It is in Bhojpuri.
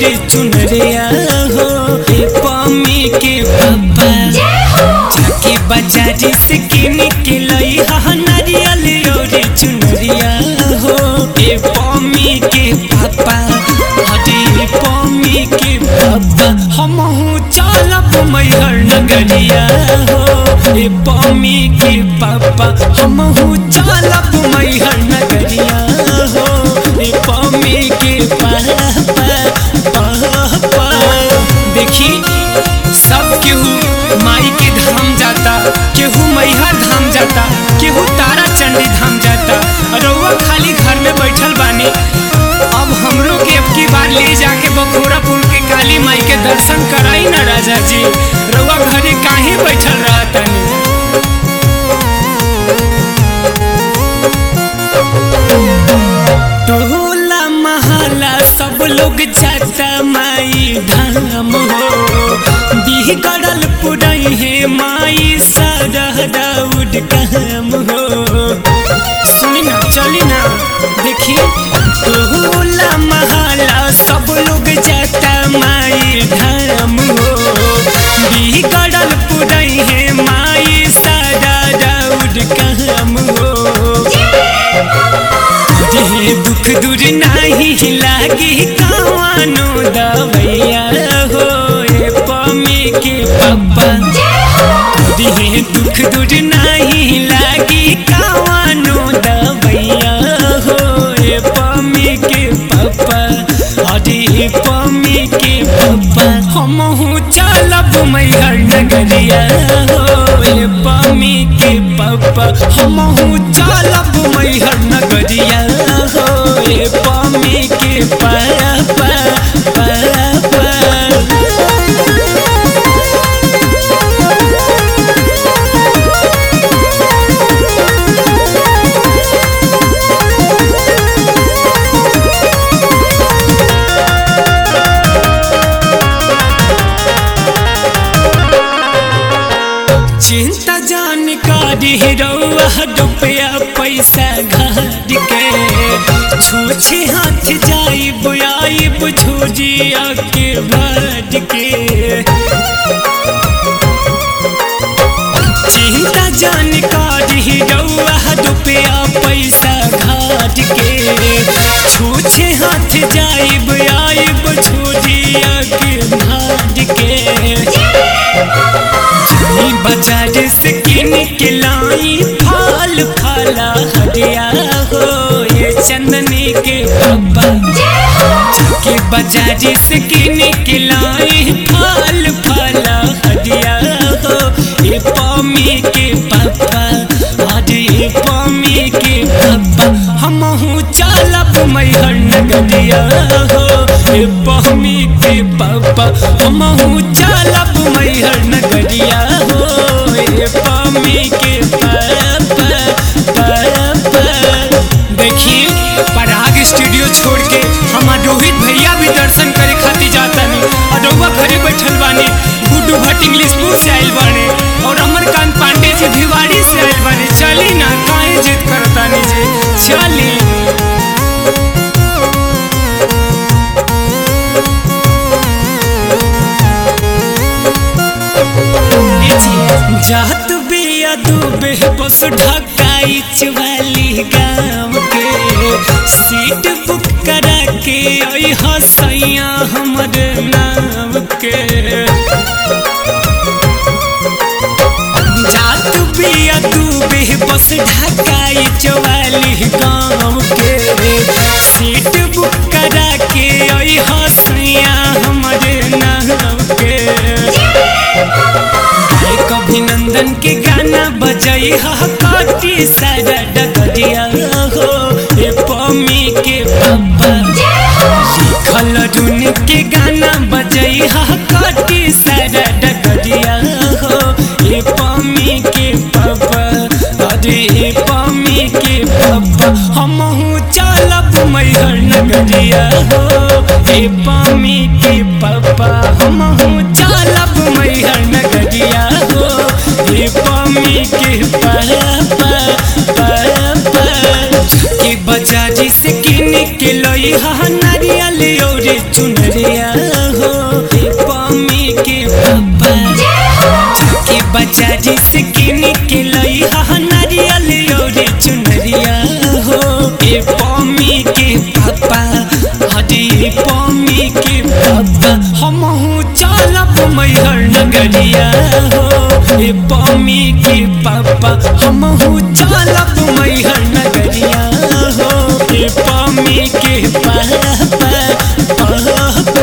रे चुनरिया हो ए पम्मी के पापा जाके बाजारी से किन के लई हा नारियल रे चुनरिया हो ए पम्मी के पापा हटे पम्मी के पापा हमहू चलब मैहर नगरिया हो ए पम्मी के पापा हमहू चलब मैहर नगरिया हो ए पम्मी के पापा पापा देखी सब केहू माई के धाम जाता केहू मैहर धाम जाता केहू तारा चंडी धाम जाता रउआ खाली घर में बैठल बानी अब हमरो के अब की बार ले जाके बखोरापुर के काली माई के दर्शन कराई ना राजा जी रउआ घरे काहे बैठल रहतनी टोला महला सब लोग जाता माई धाम हो बिगड़ल पुरई है माई सरहदा उड काम हो सुनी ना चली ना देखी टोला महला सब लोग जाता माई धाम हो बिगड़ल पुरई है माई सरहदा उड काम हो देह दुख दूर नाही लागी कवानो दवैया हो ए पमी के पप्पा देह दुख दूर नाही लागी कवानो दवैया हो ए पमी के पप्पा अरे पमी के पप्पा हमहू चलब मैहर नगरिया हो ए पमी के पप्पा हमहू चलब मैहर नगरिया हो ए पमी के पापा पापा चिंता जानकारी रउआ रुपया पैसा घर के छूछे हाथ जाई बुआई बुझुजिया के भर के चिंता जानकारी रउआ रुपया पैसा घाट के छूछे हाथ जाई बुआई बुझुजिया के भर के जाई बाजार से किन के लाई फल फला हरिया हो ये चंदनी के पापा जाके बाजार से किन के लाई फल फला हरिया हो ये पमी के पापा अरे ये पमी के पापा हमहू चलब मैहर नगरिया हो ये पमी के पापा हमहू चलब मैहर नगरिया हो ये पमी के पापा पापा देखिए पराग स्टूडियो छोड़ के हमार रोहित भैया भी दर्शन करे खातिर जाता नहीं और रउआ घरे बैठल बानी गुड्डू भट्ट इंग्लिशपुर से आइल बाने और अमरकांत पांडे जी भिवाड़ी से आइल बाने चली ना काहे जिद करता नहीं जी चली जात बिया डूबे बस ढकाई वाली गाँव के सीट बुक करा के आई हसैया हमर नाम के जात बिया डूबे बस ढकाई वाली गाँव के सीट बुक करा के आई हसैया हमर नाम के एक अभिनंदन के गाना बजाई हा काटी सारा डगरिया हो ए पमी के पापा लिखल रुन के गाना बजाई हा काटी सारा डगरिया हो ए पमी के पापा अरे ए पमी के पापा हमहू चलब मैहर नगरिया हो ए पमी के पापा हमहू चलब मैहर नगरिया हो ए पमी के पापा पापा के बाजारी से किन के लई हा नारियल और चुनरिया हो ए पम्मी के पापा जाके बाजारी से किन के लई हा नारियल और चुनरिया हो ए पम्मी के पापा हरे पम्मी के पापा हमहू चलब मैहर नगरिया हो ए पम्मी के पापा हमहू चलब मैहर नगरिया हो ए पम्मी के पापा पापा